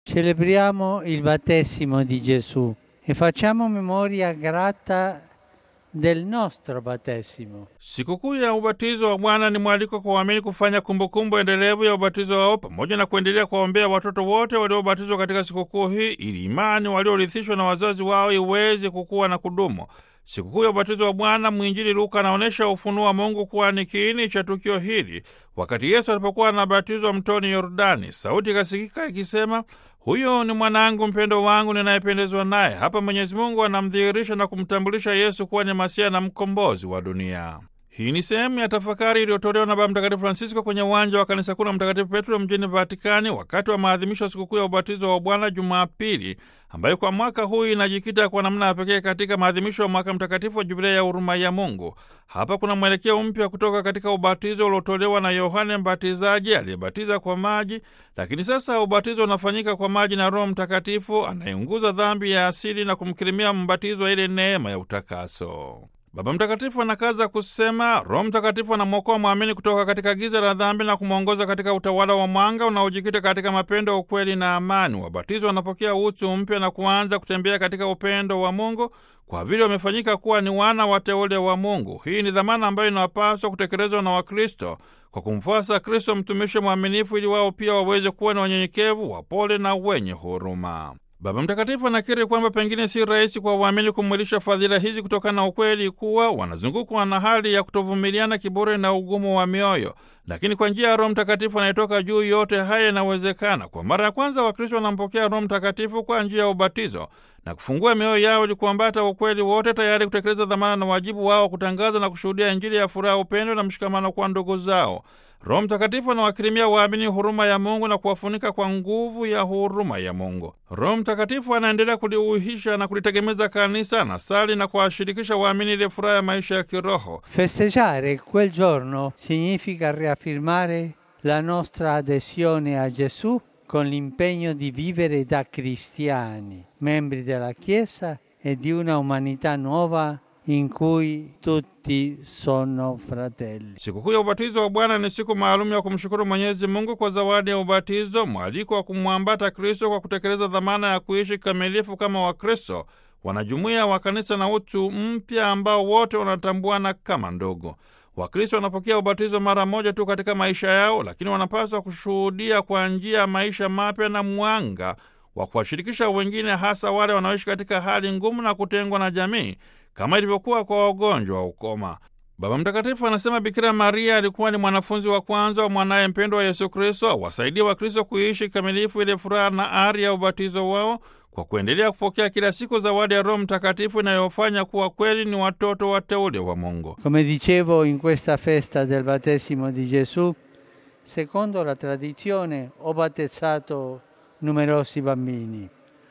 Celebriamo il battesimo di Gesù e facciamo memoria grata del nostro battesimo. Sikukuu ya ubatizo wa Bwana ni mwaliko kwa waamini kufanya kumbukumbu endelevu ya ubatizo wao pamoja na kuendelea kuwaombea watoto wote waliobatizwa katika sikukuu hii ili imani waliorithishwa na wazazi wao iweze kukua na kudumu. Sikukuu ya ubatizo wa Bwana, mwinjili Luka anaonyesha ufunuo wa Mungu kuwa ni kiini cha tukio hili. Wakati Yesu alipokuwa anabatizwa mtoni Yordani, sauti ikasikika ikisema, huyo ni mwanangu mpendo wangu ninayependezwa naye. Hapa Mwenyezi Mungu anamdhihirisha na kumtambulisha Yesu kuwa ni Masia na mkombozi wa dunia. Hii ni sehemu ya tafakari iliyotolewa na Baba Mtakatifu Francisco kwenye uwanja wa kanisa kuu la Mtakatifu Petro mjini Vatikani wakati wa maadhimisho ya sikukuu ya ubatizo wa Bwana Jumapili, ambayo kwa mwaka huu inajikita kwa namna ya pekee katika maadhimisho ya mwaka mtakatifu wa Jubilei ya huruma ya Mungu. Hapa kuna mwelekeo mpya kutoka katika ubatizo uliotolewa na Yohane Mbatizaji aliyebatiza kwa maji, lakini sasa ubatizo unafanyika kwa maji na Roho Mtakatifu anayeunguza dhambi ya asili na kumkirimia mbatizwa ile neema ya utakaso. Baba Mtakatifu anakaza kusema Roho Mtakatifu anamwokoa mwamini kutoka katika giza la dhambi na kumwongoza katika utawala wa mwanga unaojikita katika mapendo, ukweli na amani. Wabatizwa wanapokea utu mpya na kuanza kutembea katika upendo wa Mungu kwa vile wamefanyika kuwa ni wana wateule wa Mungu. Hii ni dhamana ambayo inapaswa kutekelezwa na Wakristo kwa kumfuasa Kristo mtumishi mwaminifu, ili wao pia waweze kuwa na wanyenyekevu, wapole na wenye huruma. Baba Mtakatifu anakiri kwamba pengine si rahisi kwa waamini kumwilisha fadhila hizi kutokana na ukweli kuwa wanazungukwa na hali ya kutovumiliana, kiburi na ugumu wa mioyo, lakini kwa njia ya Roho Mtakatifu anayetoka juu, yote haya yanawezekana. Kwa mara ya kwanza Wakristo wanampokea Roho Mtakatifu kwa njia ya ubatizo na kufungua mioyo yao ili kuambata ukweli wote, tayari kutekeleza dhamana na wajibu wao kutangaza na kushuhudia Injili ya furaha, upendo na mshikamano kwa ndugu zao. Roho Mtakatifu anawakirimia waamini huruma ya Mungu na kuwafunika kwa nguvu ya huruma ya Mungu. Roho Mtakatifu anaendelea kuliuhisha na kulitegemeza kanisa, anasali na kuwashirikisha waamini ile furaha ya maisha ya kiroho. Festeggiare quel giorno significa riaffirmare la nostra adesione a Gesù con l'impegno di vivere da cristiani, membri della Chiesa e di una umanità nuova in cui tutti sono fratelli. Sikukuu ya ubatizo wa Bwana ni siku maalum ya kumshukuru Mwenyezi Mungu kwa zawadi ya ubatizo, mwaliko wa kumwambata Kristo kwa kutekeleza dhamana ya kuishi kikamilifu kama Wakristo, wanajumuiya wa kanisa na utu mpya ambao wote wanatambuana kama ndugu. Wakristo wanapokea ubatizo mara moja tu katika maisha yao, lakini wanapaswa kushuhudia kwa njia ya maisha mapya na mwanga wa kuwashirikisha wengine, hasa wale wanaoishi katika hali ngumu na kutengwa na jamii kama ilivyokuwa kwa wagonjwa wa ukoma. Baba Mtakatifu anasema Bikira Maria alikuwa ni mwanafunzi wa kwanza wa mwanaye mpendwa wa Yesu Kristo, awasaidie Wakristo kuishi kikamilifu ile furaha na ari ya ubatizo wao kwa kuendelea kupokea kila siku zawadi ya Roho Mtakatifu inayofanya kuwa kweli ni watoto wateule wa Mungu. Come dicevo in questa festa del battesimo di Gesù, secondo la tradizione ho battezzato numerosi bambini.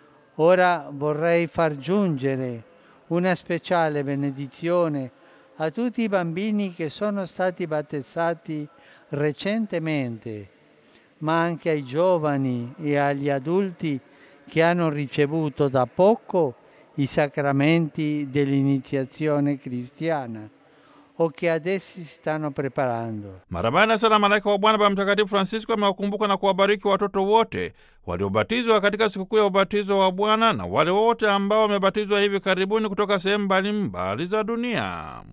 Ora vorrei far giungere una speciale benedizione a tutti i bambini che sono stati battezzati recentemente, ma anche ai giovani e agli adulti che hanno ricevuto da poco i sacramenti dell'iniziazione cristiana o che adesso si stanno preparando. Mara baada ya sala malaika wa Bwana, Baba Mtakatifu Francisco amewakumbuka na kuwabariki watoto wote waliobatizwa katika sikukuu ya ubatizo wa Bwana na wale wote ambao wamebatizwa hivi karibuni kutoka sehemu mbalimbali za dunia.